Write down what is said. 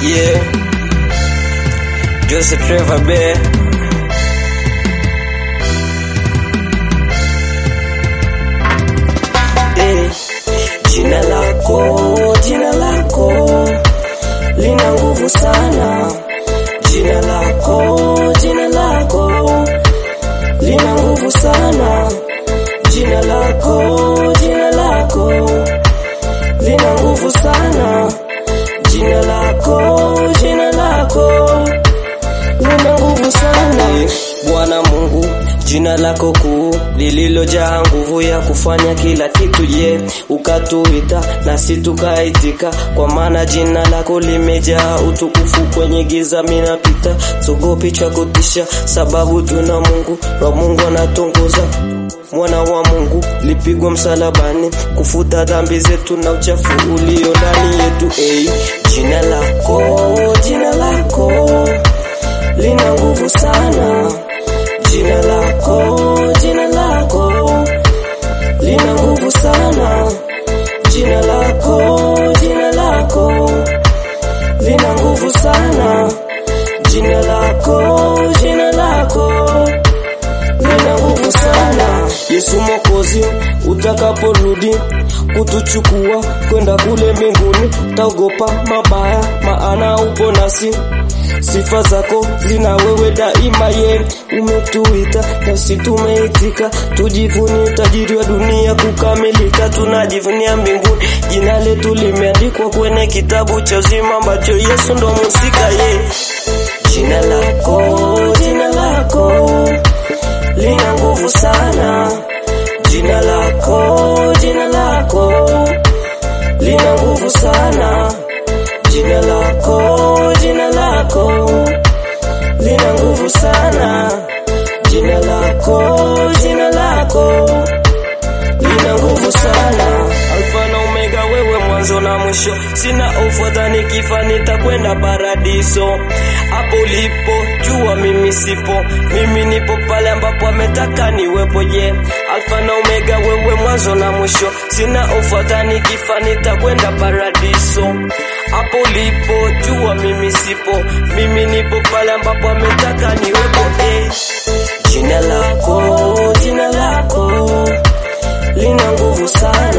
Yeah. Joseph Trevor Bear. Eh, jina lako, jina lako lina nguvu sana. Jina lako, jina lako lina nguvu sana. Jina lako, jina lako lina nguvu sana. Jina lako, jina lako lina nguvu sana. Bwana Mungu, jina lako kuu lililojaa nguvu ya kufanya kila kitu, ye ukatuita nasi tukaitika, kwa maana jina lako limejaa utukufu. Kwenye giza minapita, sogopi cha kutisha, sababu tuna Mungu wa Mungu anatongoza mwana wa Mungu lipigwa msalabani kufuta dhambi zetu na uchafu ulio ndani yetu. Hey, jina lako, jina lako lina nguvu sana. Jina lako, jina lako lina nguvu sana. Jina lako, jina lako lina nguvu sana. Jina lako, jina lako lina nguvu sana. Yesu Mwokozi, utakaporudi kutuchukua kwenda kule mbinguni, taogopa mabaya, maana upo nasi. Sifa zako zina wewe daima, ye umetuita nasi tumeitika, tujivunie tajiri wa dunia kukamilika, tunajivunia mbinguni, jina letu limeandikwa kwenye kitabu cha uzima ambacho Yesu ndo musika ye. Jina lako, jina lako lina nguvu sana. Jina lako, jina lako lina nguvu sana. Jina lako, jina lako lina nguvu sana. Jina lako, jina lako lina nguvu sana. Alfa na Omega, wewe mwanzo na mwisho, sina hofu dhani kifa nitakwenda paradiso. Hapo ulipo jua mimi sipo, mimi nipo pale ambapo ametaka niwepo. Je, Alfa na Omega, wewe mwanzo na mwisho, sina hofu dhani kifa nitakwenda paradiso. Hapo ulipo jua mimi sipo, mimi nipo pale ambapo ametaka niwepo. Eh, jina lako, jina lako lina nguvu sana.